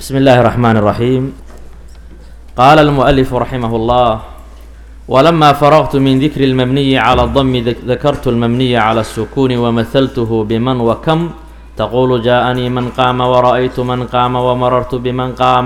بسم الله الرحمن الرحيم قال المؤلف رحمه الله ولما فرغت من ذكر المبني على الضم ذك- ذكرت المبني على السكون ومثلته بمن وكم تقول جاءني من قام ورأيت من قام ومررت بمن قام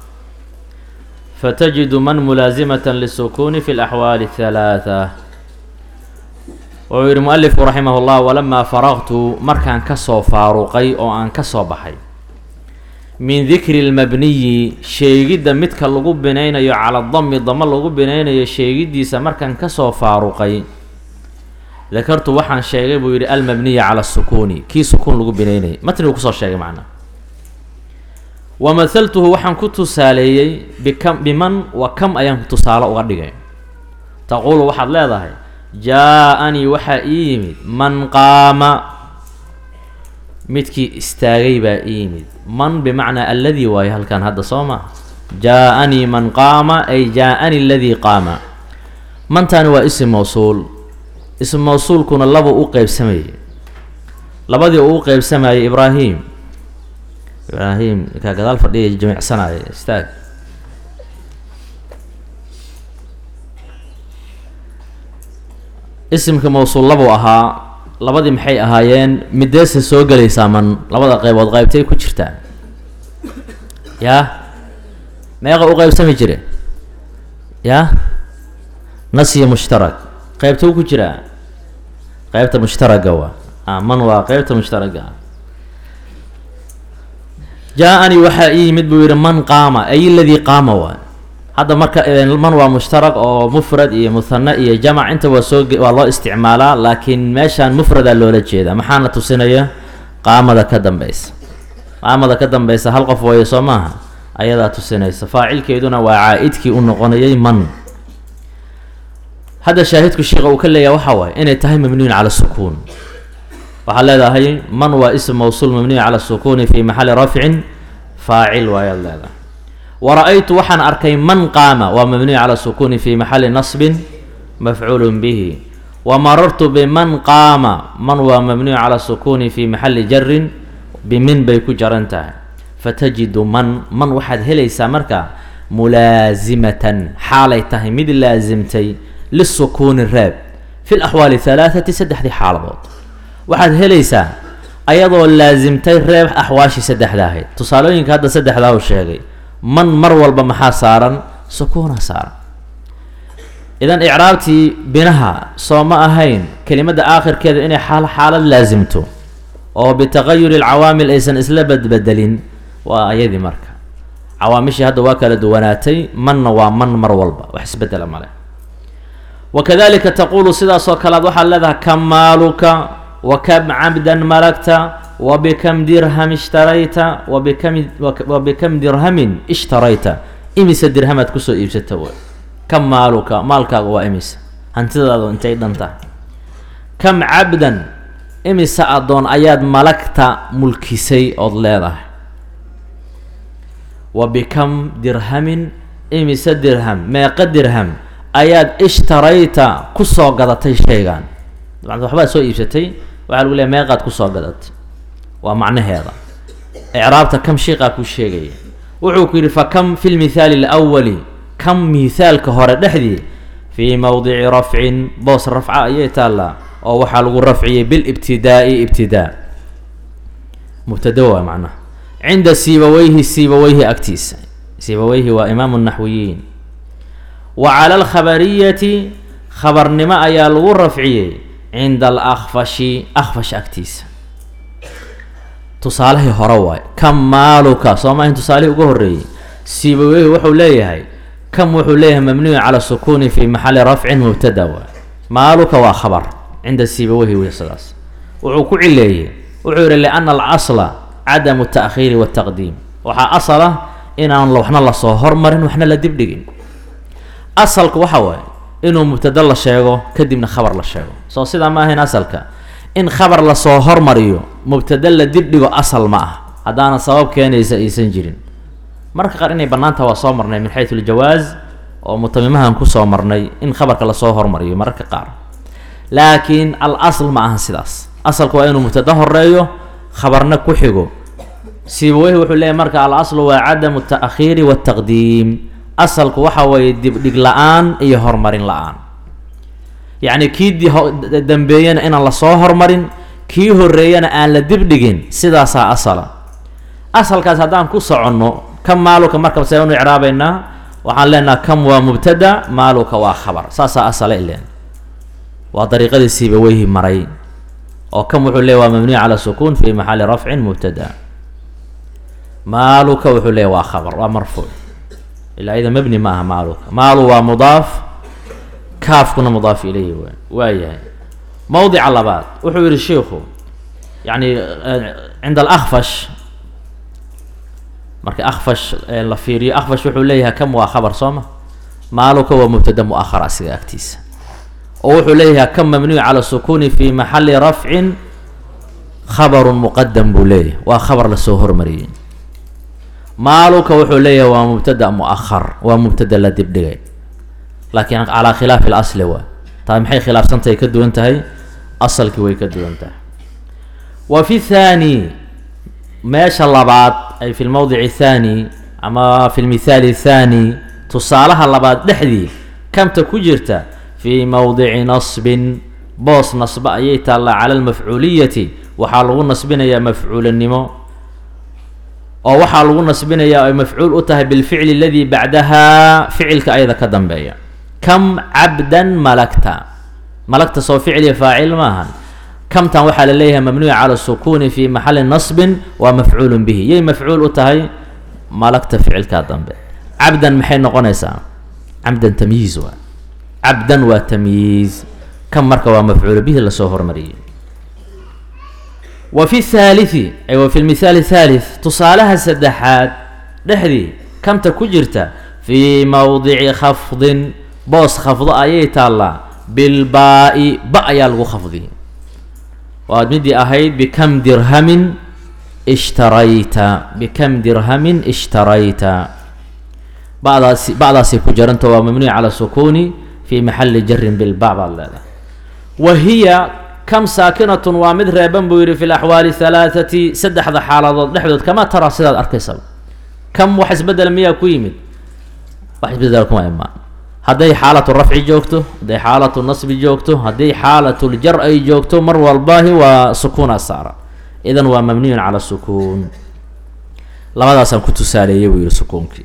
فتجد من ملازمة للسكون في الأحوال الثلاثة ويقول المؤلف رحمه الله ولما فرغت مركان كسو فاروقي أو أن كسو بحي min dikri lmabniyi sheegidda midka lagu binaynayo cala dami damo lagu binaynayo sheegiddiisa markaan kasoo faaruqay dakartu waxaan sheegay buu yidhi almabniya cala sukuuni kii sukuun lagu binaynayay matnigu kusoo sheegay macnaa wa mahaltuhu waxaan ku tusaaleeyey bikam biman wa kam ayaan tusaale uga dhigay taquulu waxaad leedahay jaa-anii waxaa ii yimid man qaama midkii istaagay baa ii yimid man bimacnaa alladii waayo halkan hadda soo ma jaa-anii man qaama ay jaa-ani aladii qaama mantaani waa isim mawsuul ism mawsuulkuna laba u qeybsamayay labadii uu u qeybsamayay ibraahim ibraahim kaa gadaal fadhiya jimicsanaya istaag isimka mawsuul labuu ahaa labadii maxay ahaayeen mideesa soo gelaysaa man labada qeybood qeybtay ku jirtaa yaa meeqa u qeybsami jire yaa nasya mushtarak qeybtuu ku jiraa qeybta mushtaraga waa a man waa qeybta mushtaraga ah jaa-anii waxaa ii yimid buu yidhi man qaama ay ladii qaama waa hadda marka man waa mushtarag oo mufrad iyo muhane iyo jamac inta waa soo waa loo isticmaalaa laakiin meeshaan mufradaa loola jeedaa maxaana tusinaya qaamada ka dambeysa qaamada ka dambeysa hal qof waayo soo maaha ayadaa tusinaysa faacilkeeduna waa caa-idkii u noqonayay man hadda shaahidku sheika uu ka leeyahay waxaa waaye inay tahay mabniyun cala sukuun waxaad leedahay man waa ism mawsuul mabniyu cala sukuuni fi maxali rafcin faacil waayaad leedahay wara-aytu waxaan arkay man qaama waa mabniyu cala sukuuni fi maxali nasbin mafcuulun bihi wa marartu biman qaama man waa mabniyu cala sukuuni fi maxali jarin bimin bay ku jaran tahay fatajidu man man waxaad helaysaa marka mulaasimatan xaalay tahay mid laasimtay lisukuuni reeb fi laxwaali halaathati saddexdii xaaladood waxaad helaysaa ayadoo laasimtay reeb axwaashii saddexda ahayd tusaalooyinka hadda saddexdaa uu sheegay man mar walba maxaa saaran sukuuna saaran idan icraabtii binaha soo ma ahayn kelimadda aakhirkeeda inay xaal xaalad laasimto oo bitaqayuri alcawaamil aysan isla badbedelin waa ayadii marka cawaamishii hadda waa kala duwanaatay manna waa man mar walba wax isbedela male wakadalika taquulu sidaasoo kalead waxaad leedahay kam maaluka wa kam cabdan malagta wabikam dirham ishtarayta wabikam wabikam dirhamin ishtarayta imise dirhamaad kusoo iibsata way kam maaluka maalkaaga waa imisa hantidaadu intay dhantahay kam cabdan imise addoon ayaad malagta mulkisay ood leedahay wabikam dirhamin imise dirham meeqa dirham ayaad ishtarayta kusoo gadatay shaygan waxbaad soo iibsatay waxaa lagu leeay meeqaad kusoo gadatay waa macnaheeda icraabta kam shiiqaa kuu sheegaya wuxuu ku yidhi fa kam fi lmithaali alawali kam mithaalka hore dhexdii fii mowdici rafcin boos rafca ayay taallaa oo waxaa lagu rafciyey bilibtidaa'i ibtidaa mubtada waa macnaha cinda siibaweyhi siibaweyhi agtiisa siibaweyhi waa imaamu naxwiyiin wa cala alkhabariyati khabarnimo ayaa lagu rafciyey cinda alakfashi akfash agtiisa tusaalihii hore waay kam maaluka soo maahin tusaalihii uga horreeyey siibaweyhi wuxuu leeyahay kam wuxuu leeyahay mabniyu cala sukuuni fi maxali rafcin mubtada waay maaluka waa khabar cinda siibaweyhi wey sidaas wuxuu ku cileeyey wuxuu yihi liana alcasla cadamu taakhiiri wataqdiim waxaa asal ah inaan waxna lasoo hormarin waxna la dibdhigin asalku waxa waaye inuu mubtada la sheego kadibna khabar la sheego soo sidaa ma ahayn asalka in khabar lasoo hormariyo mubtada la dibdhigo asal ma ah haddaana sabab keenaysa aysan jirin marka qaar inay bannaantaha waa soo marnay min xaysu aljawaaz oo mutamimahan kusoo marnay in khabarka lasoo hormariyo mararka qaar laakiin al asl ma ahan sidaas asalku waa inuu mubtada horeeyo khabarna ku xigo siibaweyhi wuxuu leeyahy marka al aslu waa cadamu taakhiiri waataqdiim asalku waxa weeye dibdhig la-aan iyo horumarin la-aan yacni kii di dambeeyana inaan lasoo hormarin kii horeeyana aan la dibdhigin sidaasaa asala asalkaas haddaan ku soconno kam maaluka marka seanu icraabaynaa waxaan leenaha kam waa mubtada maaluka waa khabar saasaa asala ileen waa dariiqadii siibaweyhi maray oo kam wuxuu leeya waa mabniy cala sukuun fi maxali rafcin mubtada maaluka wuxuu leeya waa khabar waa marfuuc ilaa ida mabni ma aha maaluka maalu waa mudaaf kaafkuna mudaaf ilayhi w waa yahay mowdica labaad wuxuu yihi shiiku yani cinda alakfash marka akfash la fiiriyo akfash wuxuu leeyahay kam waa khabar soo ma maaluka waa mubtada muahar asiga agtiisa oo wuxuu leeyahay kam mabniyu cala sukuuni fi maxali rafcin khabarun muqadam buu leeyahay waa khabar lasoo hormariyey maaluka wuxuu leeyahay waa mubtada muahar waa mubtada la dibdhigay laakiin calaa khilaafi اlasli waa taa maxay khilaafsantahay ka duwan tahay asalkii way ka duwan tahay wa fi thaani meesha labaad ay fi lmowdici thaani ama fi lmithaali thaani tusaalaha labaad dhexdii kamta ku jirta fii mowdici nasbin boos nasba ayay taallaa cala almafcuuliyati waxaa lagu nasbinayaa mafcuulanimo oo waxaa lagu nasbinayaa ay mafcuul u tahay bilficli aladii bacdaha ficilka ayada ka dambeeya kam cabdan malagta malagta soo ficliya faacil maahan kamtan waxaa la leeyahay mabnuuya cala sukuuni fi maxali nasbin waa mafcuulun bihi yay mafcuul u tahay malagta ficilkaa dambe cabdan maxay noqonaysaa cabdan tamyiiz waa cabdan waa tamyiiz kam marka waa mafcuulu bihi lasoo hormariyey wa fi thaalithi ay wa fi lmithaali thalith tusaalaha saddexaad dhexdii kamta ku jirta fii mowdici khafdin boos khafdo ayay taallaa bilbaa-i ba ayaa lagu khafdiyay waad midii ahayd bikam dirhamin ishtarayta bikam dirhamin ishtarayta badaasi bacdaasay ku jaranta waa mabniya cala sukuuni fi maxali jarin bilba baad leedahay wa hiya kam saakinatun waa mid reeban buu yihi fi laxwaali halaathati saddexda xaaladood dhexdood kama tara sidaad arkaysaba kam wax isbedela miyaa ku yimid wax isbedela kuma imaan hadday xaalatu rafci joogto hadday xaalatu nasbi joogto hadday xaalatuljar ay joogto mar walbahi waa sukuuna saara idan waa mabniyun cala sukuun labadaasaan ku tusaaleeyey buu yihi sukuunkii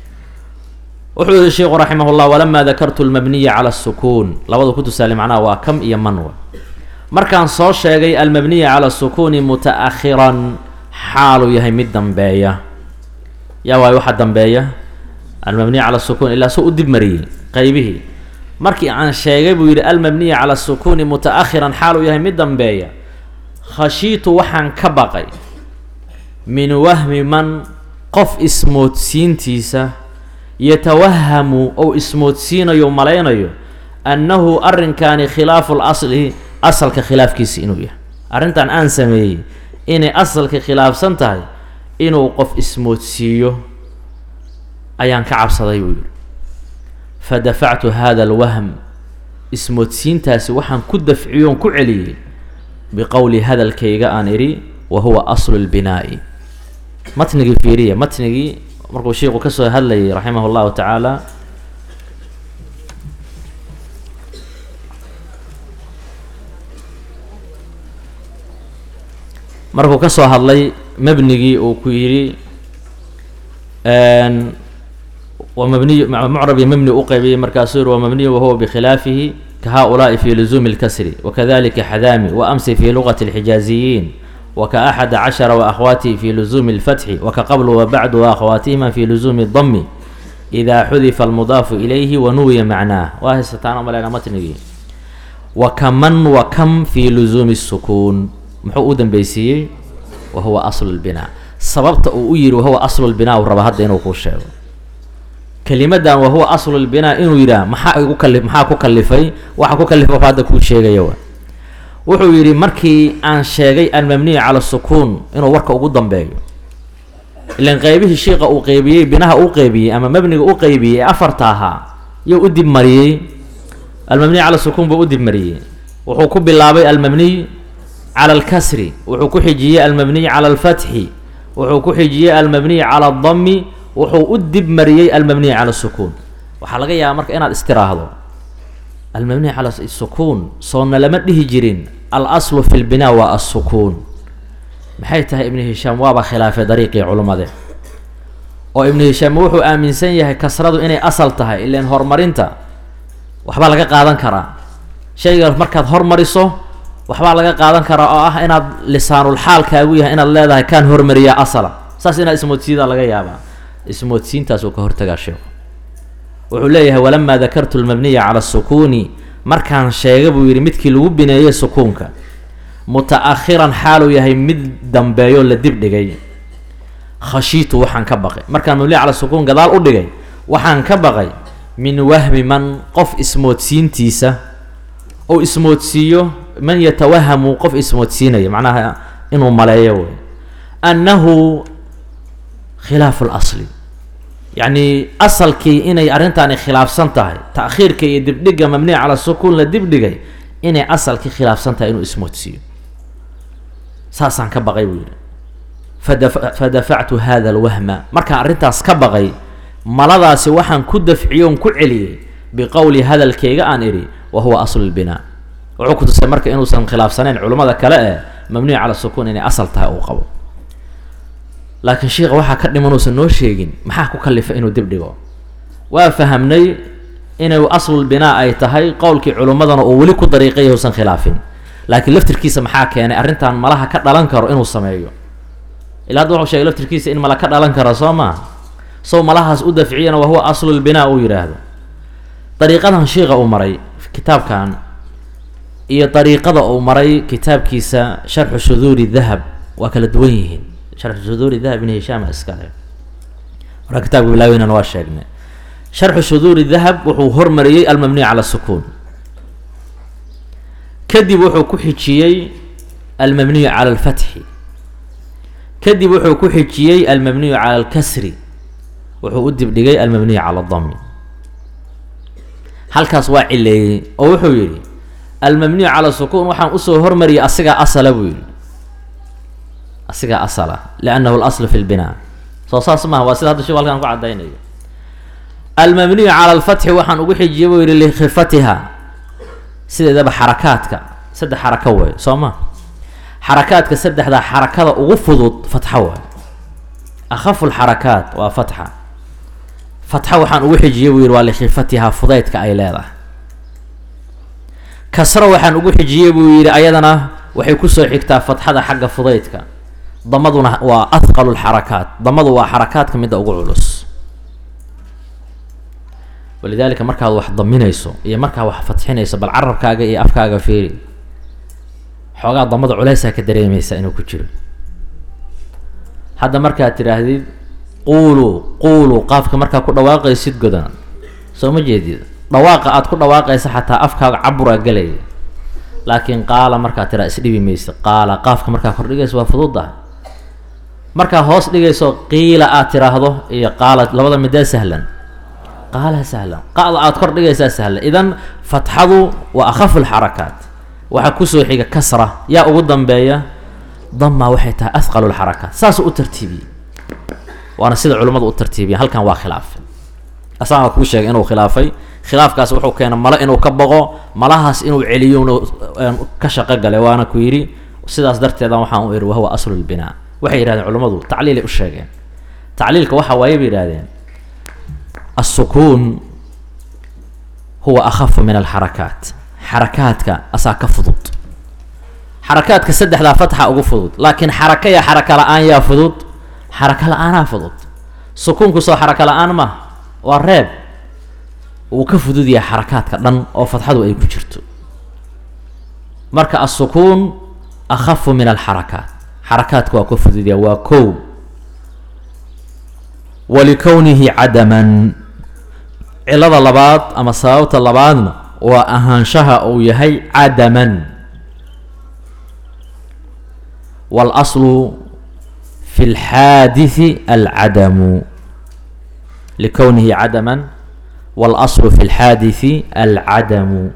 wuxuu yihi sheikhu raximah llah walamaa dakartu lmabniya cala sukuun labadu ku tusaaley macnaha waa kam iyo manwa markaan soo sheegay almabniya cala sukuuni muta-akhiran xaaluu yahay mid dambeeya yaa waayo waxaa dambeeya almabniya cala sukuun ilaa soo u dib mariyey qaybihii markii aan sheegay buu yidhi almabniya cala sukuuni muta-akhiran xaaluu yahay mid dambeeya khashiitu waxaan ka baqay min wahmi man qof ismoodsiintiisa yatawahamu ou ismoodsiinayo malaynayo annahu arrinkaani khilaafu lasli asalka khilaafkiisa inuu yahay arrintan aan sameeyey inay asalka khilaafsan tahay inuu qof ismoodsiiyo ayaan ka cabsaday buu yidhi fa dafactu hada alwahm ismoodsiintaasi waxaan ku dafciyoon ku celiyey biqowli hadalkayga aan idhi wa huwa aslu lbinaa'i matnigii fiiriya matnigii markuu sheikhu ka soo hadlayay raximah llahu tacaala markuu ka soo hadlay mabnigii uu ku yidhi waa mabniy mucrab iyo mabni u qaybiyey markaasuu yihi waa mabniyu wahuwa bikhilaafihi ka haulaai fi luzuumi اlkasri wakadalika xadaami waamsi fi lugati اlxijaaziyiin waka axada cashara waahwaatihi fi luzuumi اlfatxi waka qablu wabacdu waahwaatihima fi luzuumi اdami ida xudifa almudaafu ilayhi wanuwiya macnaah waa haysataan umaleyna matnigii wakaman wakam fi luzuumi الsukuun muxuu u dambeysiiyey wahuwa aslu lbinaa sababta uu u yihi wahuwa aslu lbinaa uu raba hadda inuu kuu sheego kelimadan wahuwa aslu lbinaa inuu yidhaah maxaa igu kali maxaa ku kalifay waxa ku kalifay wuxuu hadda kuu sheegaya wa wuxuu yidhi markii aan sheegay almabniya cala sukuun inuu warka ugu dambeeyo ilan qeybihii shiiqa uu qeybiyey binaha uu qeybiyey ama mabniga u qeybiyey ee afarta ahaa yuu u dib mariyey almabniy cala sukuun buu u dib mariyey wuxuu ku bilaabay almabniy cala alkasri wuxuu ku xijiyey almabniy cala alfatxi wuxuu ku xijiyey almabniy cala adami wuxuu u dib mariyey almabniy cala sukuun waxaa laga yaabaa marka inaad istiraahdo almabniy cala sukuun soona lama dhihi jirin alaslu fi lbinaa waa assukuun maxay tahay ibnu hishaam waaba khilaafay dariiqii culummade oo ibnu hishaam wuxuu aaminsan yahay kasradu inay asal tahay ilan horumarinta waxbaa laga qaadan karaa shayga markaad hormariso waxbaa laga qaadan karaa oo ah inaad lisaanulxaalkaagu yahay inaad leedahay kaan hormariyaa asala saas inaad ismoodsiida laga yaabaa ismoodsiintaas uu ka hortagaa sheeku wuxuu leeyahay walamaa dakartu lmabniya cala sukuuni markaan sheega buu yidhi midkii lagu bineeyey sukuunka muta-akhiran xaaluu yahay mid dambeeyo la dib dhigay khashiitu waxaan ka baqay markaan mabniya cala sukuun gadaal u dhigay waxaan ka baqay min wahmi man qof ismoodsiintiisa ou ismoodsiiyo man yatawahamu qof ismoodsiinaya macnaha inuu maleeyo wey annahu khilaafu lasli yacni asalkii inay arrintaani khilaafsan tahay ta'khiirka iyo dibdhiga mabniya cala sukuun la dibdhigay inay asalkii khilaafsan tahay inuu ismoodsiiyo saasaan ka baqay buu yidhi fadafa fadafactu hada alwahma markaan arrintaas ka baqay maladaasi waxaan ku dafciyo on ku celiyey biqowli hadalkayga aan idhi wa huwa aslu lbinaa wuxuu ku tusay marka inuusan khilaafsanayn culummada kale ee mabniya cala sukuun inay asal tahay uu qabo laakiin sheikha waxaa ka dhiman uusan noo sheegin maxaa ku kalifa inuu dib dhigo waa fahamnay inuu aslulbinaa ay tahay qowlkii culummadana uu weli ku dariiqay uusan khilaafin laakiin laftirkiisa maxaa keenay arrintan malaha ka dhalan karo inuu sameeyo ilaa hadda wuxuu sheegay laftirkiisa in mala ka dhalan karo soo maa sow malahaas u dafciyana wa huwa aslulbinaa uu yidhaahdo dariiqadan sheikha uu maray kitaabkan iyo dariiqada uu maray kitaabkiisa sharxu shuduuri dahab waa kala duwan yihiin sharxu shuduuri dahab ibn hishaam iskale marka kitaabka bilaaweynana waa sheegnay sharxu shuduuri dahab wuxuu hormariyey almabniy cala sukuun kadib wuxuu ku xijiyey almabniyu cala alfatxi kadib wuxuu ku xijiyey almabniyu cala alkasri wuxuu u dibdhigay almabniyu cala adami halkaas waa cileeyey oo wuxuu yidhi almabniyu cala sukuun waxaan usoo hormariyay asigaa asala buu yidhi asigaa asala liannahu alaslu fi lbinaa soo saas maaha waa sida hadda shib halkan ku caddaynayo almabniyu cala alfatxi waxaan ugu xijiyey buu yidhi likhifatiha sideedaba xarakaadka saddex xarako way soo ma xarakaadka saddexdaa xarakada ugu fudud fatxa waay akhafu lxarakaat waa fatxa fatxa waxaan ugu xijiyey buu yidhi waa likhifatiha fudaydka ay leedahay kasro waxaan ugu xijiyey buu yidhi ayadana waxay kusoo xigtaa fatxada xagga fudaydka damaduna waa ahqalu lxarakaat damadu waa xarakaadka midda ugu culus walidaalika markaad wax daminayso iyo markaad wax fatxinayso bal carabkaaga iyo afkaaga fiiri xoogaa damada culeysaa ka dareemaysa inuu ku jiro hadda markaad tidhaahdid quulu quulu qaafka markaad ku dhawaaqaysid godan soo ma jeedid dhawaaqa aad ku dhawaaqaysa xataa afkaaga caburaa gelaya laakiin qaala markaad tiraa isdhibi maysa qaala qaafka markaa kordhigayso waa fududahay markaa hoos dhigayso qiila aad tiraahdo iyo qaala labada midee sahlan qaala sahlan qa'da aad kor dhigaysaa sahlan idan fatxadu waa akhafu lxarakaat waxaa kusoo xiga kasra yaa ugu dambeeya dama waxay tahay ahqalu lxarakaat saasuu u tartiibiyey waana sida culimmadu u tartiibiya halkan waa khilaafay asagaa kuu sheegay inuu khilaafay khilaafkaas wuxuu keena malo inuu ka boqo malahaas inuu celiyo inu ka shaqo galay waana ku yidhi sidaas darteeda waxaan u ihi wahuwa aslu lbinaa waxay yidhahdeen culimmadu tacliilay u sheegeen tacliilka waxa waaye bay yidhahdeen السكون هو أخف من الحركات حركاتك أساك فضود حركاتك سدح لا فتحة أو فضود لكن حركة يا حركة الآن يا فضود حركة الآن فضود سكون كسو حركة الآن ما والريب وكفضود يا حركاتك لن أو فتحة أي كجرت مركا السكون أخف من الحركات حركاتك وكفضود يا وكو walikownihi cadaman cilada labaad ama sababta labaadna waa ahaanshaha uu yahay cadaman waalaslu fi lxaadithi alcadamu likownihi cadaman waalaslu fi lxaadithi alcadamu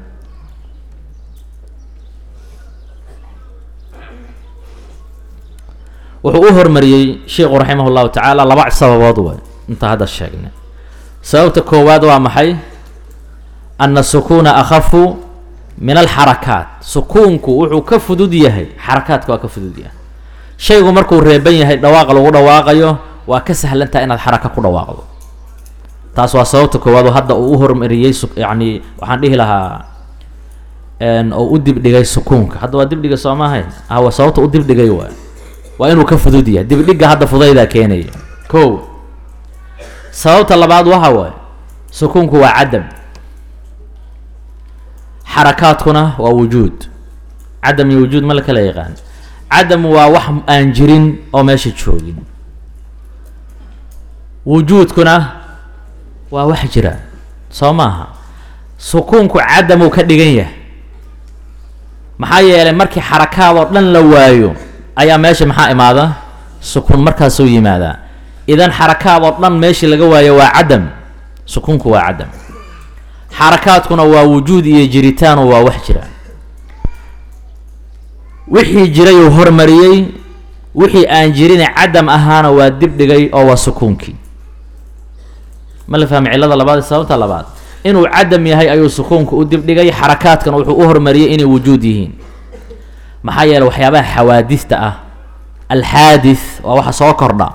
wuxuu u hormariyey sheikhu raximah llahu tacaala laba sababood way inta hadda sheegnay sababta koowaad waa maxay ana sukuuna akhafu min alxarakaat sukuunku wuxuu ka fudud yahay xarakaadka waa ka fudud yahay shaygu markuu reeban yahay dhawaaqa lagu dhawaaqayo waa ka sahlantaha inaad xaraka ku dhawaaqdo taas waa sababta koowaad oo hadda uu u hormariyey su yacni waxaan dhihi lahaa oo u dibdhigay sukuunka hadda waa dibdhiga soo maahayn ah waa sababta u dibdhigay waay waa inuu ka fudud yahay dibdhigga hadda fudaydaa keenaya ko sababta labaad waxa waaye sukuunku waa cadam xarakaadkuna waa wujuud cadam iyo wujuud ma la kala yaqaan cadam waa wax aan jirin oo meesha joogin wujuudkuna waa wax jira soo maaha sukuunku cadamuu ka dhigan yahay maxaa yeelay markii xarakaad oo dhan la waayo ayaa meesha maxaa imaada sukuun markaasuu yimaadaa idan xarakaad oo dhan meeshii laga waayo waa cadam sukuunku waa cadam xarakaadkuna waa wujuud iyo jiritaanu waa wax jira wixii jirayuu hormariyey wixii aan jirine cadam ahaana waa dibdhigay oo waa sukuunkii ma la fahmay cillada labaad sababta labaad inuu cadam yahay ayuu sukuunka u dibdhigay xarakaadkana wuxuu u hormariyey inay wujuud yihiin maxaa yeeley waxyaabaha xawaadista ah alxaadith waa waxa soo kordha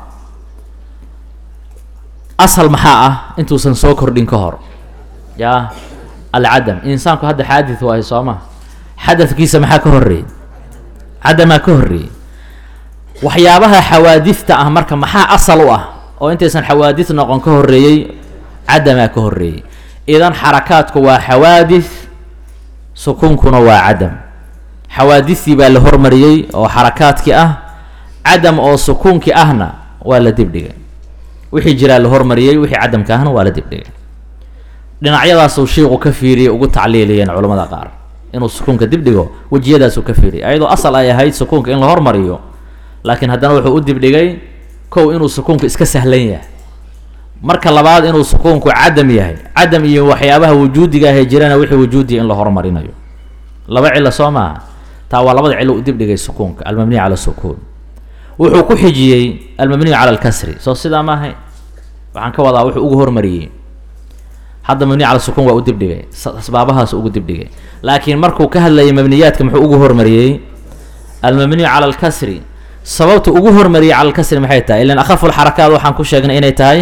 asal maxaa ah intuusan soo kordhin ka hor yaa alcadam insaanku hadda xaadith waayo soo ma xadadkiisa maxaa ka horreeyey cadamaa ka horreeyey waxyaabaha xawaadista ah marka maxaa asal u ah oo intaysan xawaadis noqon ka horreeyey cadamaa ka horreeyey idan xarakaadku waa xawaadis sukuunkuna waa cadam xawaadistii baa la hormariyey oo xarakaadkii ah cadam oo sukuunkii ahna waa la dibdhigay wixii jiraa la hormariyey wixii cadamka ahna waa la dibdhigay dhinacyadaasuu shiiqu ka fiiriyey ugu tacliiliyeen culamada qaar inuu sukuunka dibdhigo wejiyadaasuu ka fiiriyay ayadoo asal ay ahayd sukuunka in la hormariyo laakiin haddana wuxuu u dibdhigay kow inuu sukuunku iska sahlan yahay marka labaad inuu sukuunku cadam yahay cadam iyo waxyaabaha wujuudiga ahee jirana wixii wujuudiya in la hormarinayo laba cilo soo maaha taa waa labada cilo u dibdhigay sukuunka almabniy cala sukuun wuxuu ku xijiyey almabniyu cala alkasri soo sidaa ma ahayn waxaan ka wadaa wuxuu ugu hormariyey hadda mabniy cala sukuun waa u dibdhigay asbaabahaas ugu dibdhigay laakiin markuu ka hadlayay mabniyaadka muxuu ugu hormariyey almabniyu cala alkasri sababta ugu hormariyey cala alkasri maxay tahay ilan akhafu lxarakaat waxaan ku sheegnay inay tahay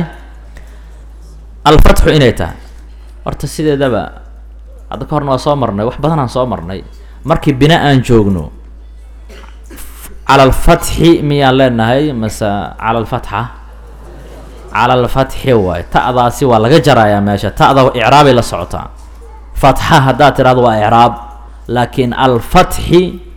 alfatxu inay tahay horta sideedaba hadda ka horna waa soo marnay wax badanaan soo marnay markii bina aan joogno cala alfatxi miyaan leenahay mase cala alfatxa cala alfatxi waay ta'daasi waa laga jarayaa meesha ta'da icraabay la socotaa fatxa haddaad tidhahdo waa icraab laakiin alfatxi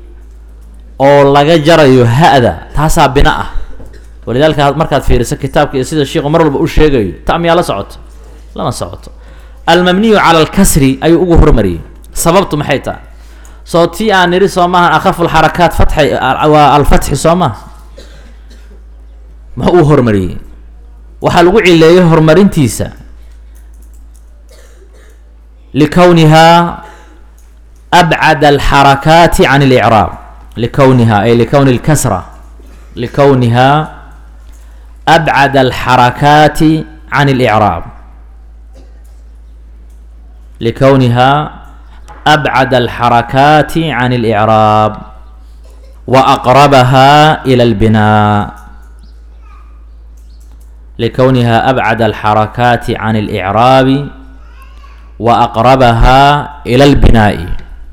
oo laga jarayo ha-da taasaa bina ah walidaalika markaad fiiriso kitaabka iyo sida sheikhu mar walba u sheegayo ta miyaa la socoto lama socoto almabniyu cala alkasri ayuu ugu hormariyey sababtu maxay tahay soo tii aan nidhi soo maahan akhafu lxarakaat fatxi waa alfatxi soo maha muxuu u hormariyey waxaa lagu cileeyey horumarintiisa likownihaa abcad alxarakaati can اlicraab likowniha ay likowni اlkasra likownihaa abcad alxarakaati can اlicraab likownihaa abcad alxarakaati can اlicraab wa aqrabaha ila اlbinaa likowniha abcad alxarakaati can اlicraabi wa aqrabaha ila اlbinaa'i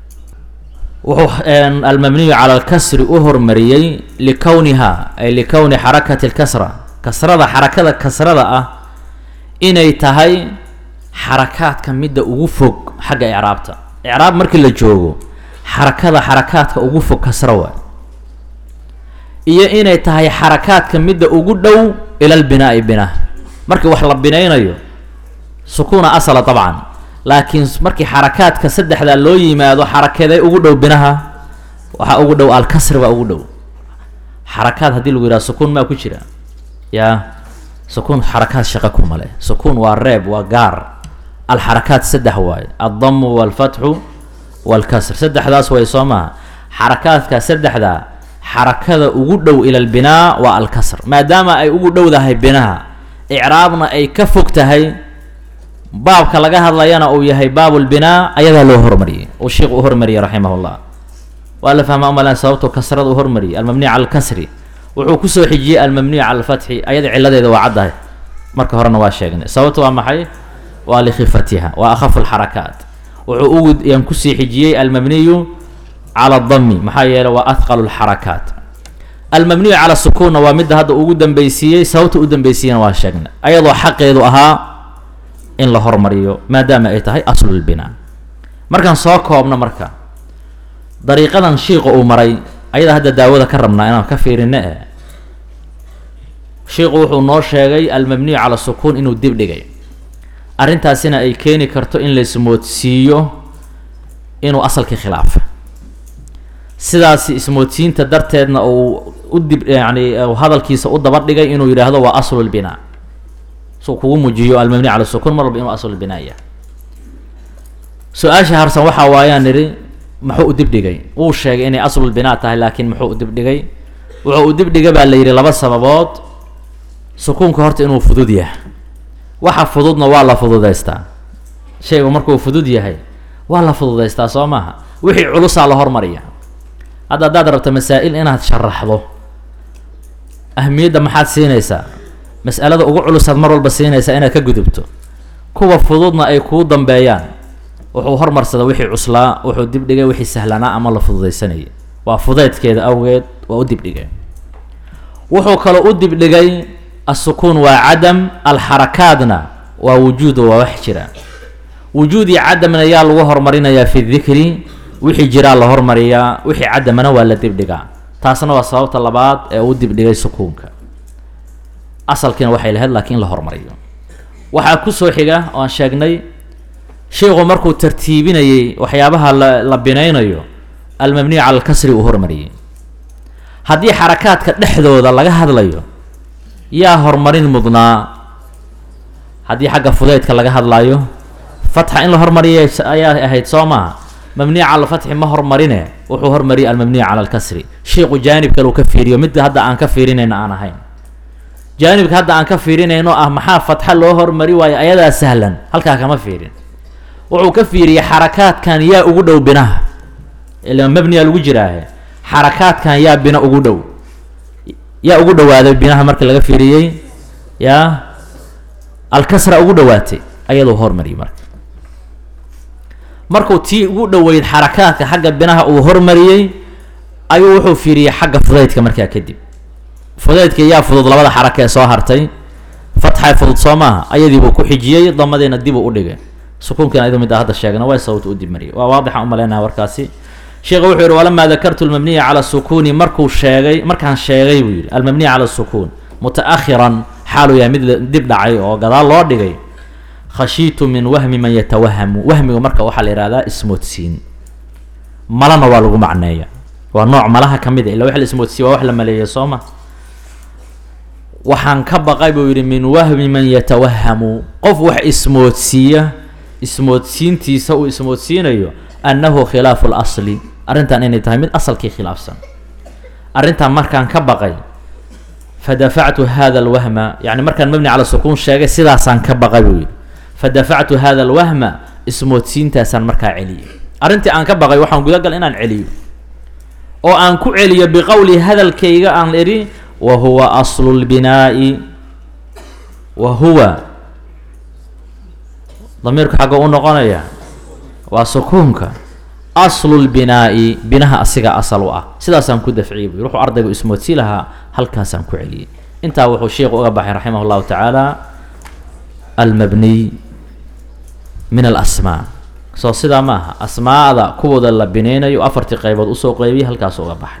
wuxuu almabniyu cala alkasri u hormariyey likowniha ay likowni xarakati اlkasra kasrada xarakada kasrada ah inay tahay xarakaadka midda ugu fog xagga icraabta icraab markii la joogo xarakada xarakaadka ugu fog kasra waay iyo inay tahay xarakaadka midda ugu dhow ila lbinaa'i bina markii wax la binaynayo sukuuna asala dabcan laakiin markii xarakaadka saddexdaa loo yimaado xarakeeday ugu dhow binaha waxaa ugu dhow alkasri baa ugu dhow xarakaad haddii lagu yidhaha sukuun maa ku jira yaa sukuun xarakaad shaqa kuma leh sukuun waa reeb waa gaar alxarakaat saddex waaye addamu walfatxu walkasr saddexdaas way soo maha xarakaadka saddexdaa xarakada ugu dhow ila albinaa waa alkasr maadaama ay ugu dhowdahay binaha icraabna ay ka fog tahay baabka laga hadlayana uu yahay baabu lbinaa ayadaa loo hormariyey uu sheikhu u hormariyey raximah llah waa la fahmaa umalan sababtuu kasrada u hormariyey almabniy cala alkasri wuxuu kusoo xijiyey almabniy cala alfatxi ayada ciladeeda waa caddahay marka horena waa sheegnay sababtu waa maxay waa likhifatiha waa akhafu lxarakaat wuxuu ugu yan kusii xijiyey almabniyu cala dami maxaa yeeley waa ahqalu lxarakaat almabniyu cala sukuunna waa midda hadda ugu dambeysiiyey sababta u dambeysiiyena waa sheegnay ayadoo xaqeedu ahaa in la hormariyo maadaama ay tahay aslulbinaa markaan soo koobno marka dariiqadan shiiqa uu maray ayadaa hadda daawada ka rabnaa inaan ka fiirino e shiiku wuxuu noo sheegay almabniyu cala sukuun inuu dib dhigay arrintaasina ay keeni karto in laismoodsiiyo inuu asalkii khilaafay sidaasi ismoodsiinta darteedna uu u dib yani hadalkiisa u daba dhigay inuu yidhaahdo waa aslulbinaa suu kugu mujiyo almabni cala sukuun mar walba inuu aslulbinaa yahay su-aasha harsan waxaa waayaan nidhi muxuu u dibdhigay wuu sheegay inay aslulbinaa tahay laakiin muxuu u dibdhigay wuxuu u dibdhigay baa la yidhi laba sababood sukuunka horta inuu fudud yahay waxa fududna waa la fududaystaa shaygu markuu fudud yahay waa la fududaystaa soo maaha wixii culusaa la hormariya hadda haddaad rabto masaa-il inaad sharaxdo ahmiyadda maxaad siinaysaa mas'alada ugu culusaad mar walba siinaysaa inaad ka gudubto kuwa fududna ay kuu dambeeyaan wuxuu hormarsada wixii cuslaa wuxuu dibdhigay wixii sahlanaa ama la fududaysanayay waa fudeydkeeda awgeed waa u dibdhigay wuxuu kaloo u dibdhigay assukuun waa cadam alxarakaadna waa wujuudo waa wax jira wujuudii cadamna yaa lagu hormarinayaa fi dikri wixii jiraa la hormariyaa wixii cadamana waa la dibdhigaa taasna waa sababta labaad ee u dibdhigay sukuunka asalkiina waxay lahayd laakiin la hormariyo waxaa kusoo xiga oo aan sheegnay sheikhu markuu tartiibinayey waxyaabaha la la binaynayo almabniyu cala alkasri uu hormariyey haddii xarakaadka dhexdooda laga hadlayo yaa horumarin mudnaa haddii xagga fudeydka laga hadlaayo fatxa in la hormariyay ayaa ahayd soo maaha mabniya cala alfatxi ma hormarine wuxuu hormariyay almabniya cala alkasri sheiku jaanib kale uu ka fiiriyo midda hadda aan ka fiirinayno aan ahayn jaanibka hadda aan ka fiirinayno ah maxaa fatxa loo hormari waayo ayadaa sahlan halkaa kama fiirin wuxuu ka fiiriyey xarakaadkan yaa ugu dhow binaha ila mabniya lagu jiraahe xarakaadkan yaa bina ugu dhow yaa ugu dhawaaday binaha marka laga fiiriyey yaa alkasra ugu dhawaatay ayadoo hormariyay marka markuu tii ugu dhoweyd xarakaadka xagga binaha uu hormariyey ayuu wuxuu fiiriyey xagga fudaydka markaa kadib fudaydka yaa fudud labada xaraka ee soo hartay fatxay fudud soo maaha ayadiibuu ku xijiyey damadiina dibuu u dhigay sukuunkiina ayadoo middaa hadda sheegna way sababta u dib mariyay waa waadixan u maleynaha warkaasi sheekhu wuxuu yihi walamaa dakartu almabniya cala sukuuni markuu sheegay markaan sheegay buu yihi almabniya cala sukuun muta-akhiran xaaluu yahay mid dib dhacay oo gadaal loo dhigay khashiitu min wahmi man yatawahamu wahmiga marka waxaa la yihahdaa ismoodsiin malana waa lagu macneeya waa nooc malaha ka mid a illa wax la ismoodsiiya waa wax la maleeya soo ma waxaan ka baqay buu yidhi min wahmi man yatawahamu qof wax ismoodsiiya ismoodsiintiisa uu ismoodsiinayo annahu khilaafu lasli arrintan inay tahay mid asalkii khilaafsan arrintan markaan ka baqay fadafactu hada alwahma yani markaan mabni cala sukuun sheegay sidaasaan ka baqay buu yidhi fadafactu hada alwahma ismoodsiintaasaan markaa celiyey arrintii aan ka baqay waxaan gudagal inaan celiyo oo aan ku celiyo biqowli hadalkayga aan idhi wa huwa aslu lbinaa'i wa huwa damiirku xagga u noqonaya waa sukuunka aslu lbinaa'i binaha asiga asal u ah sidaasaan ku dafciyey buu yiri wuxuu ardaygu ismoodsii lahaa halkaasaan ku celiyey intaa wuxuu sheikhu uga baxay raximah llahu tacaala almabniy min alasmaa soo sidaa ma aha asmaada kuwooda la binaynayo afartii qaybood usoo qeybiyay halkaas uga baxay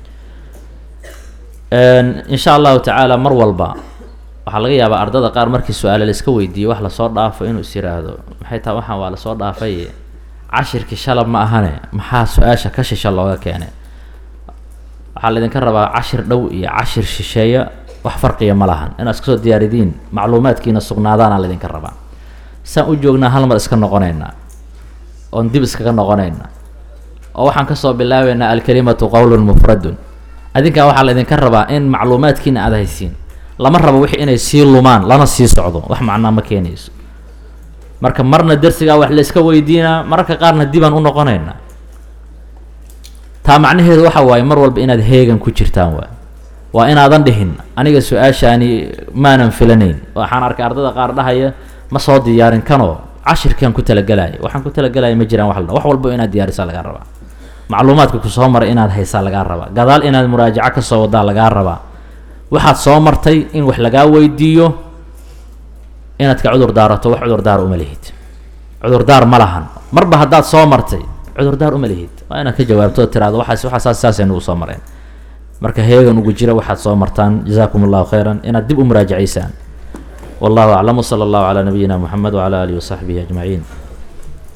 insha allahu tacaala mar walba waxaa laga yaabaa ardada qaar markii su-aale la iska weydiiyo wax lasoo dhaafo inuu is yiraahdo maxay taha waxaan waa lasoo dhaafay cashirkii shalab ma ahane maxaa su-aasha ka shisha looga keenay waxaa laydinka rabaa cashir dhow iyo cashir shisheeya wax farqiya ma lahan inaad iska soo diyaaridiin macluumaadkiina sugnaadaana laydinka rabaa saan u joognaa hal mar iska noqonaynaa oon dib iskaga noqonaynaa oo waxaan kasoo bilaabeynaa alkalimatu qowlun mufradun adinkaa waxaa la idinka rabaa in macluumaadkiina aada haysiin lama rabo wixii inay sii lumaan lana sii socdo wax macnaa ma keenayso marka marna dersigaa wax layska weydiinaa mararka qaarna dibaan u noqonaynaa taa macnaheedu waxa waaye mar walba inaad heegan ku jirtaan waay waa inaadan dhihin aniga su-aashaani maanan filanayn waxaan arkay ardada qaar dhahaya ma soo diyaarin kanoo cashirkaan ku talagelaya waxaan ku talagelaya ma jiraan wax la wax walba inaad diyaarisaa lagaa rabaa macluumaadka ku soo maray inaad haysaa lagaa rabaa gadaal inaad muraajaco ka soo wadaa lagaa rabaa waxaad soo martay in wax lagaa weydiiyo inaad ka cudur daarato wax cudurdaar uma lihid cudurdaar ma lahan marba haddaad soo martay cudurdaar uma lihid waa inaad ka jawaabto oo tiraado waxaas waxaasaas saasay nagu soo mareen marka heegan ugu jira waxaad soo martaan jazaakum allahu khayran inaad dib u muraajacaysaan wallahu aclam wsala allahu calaa nabiyina muxamed wcala aalihi wasaxbihi ajmaciin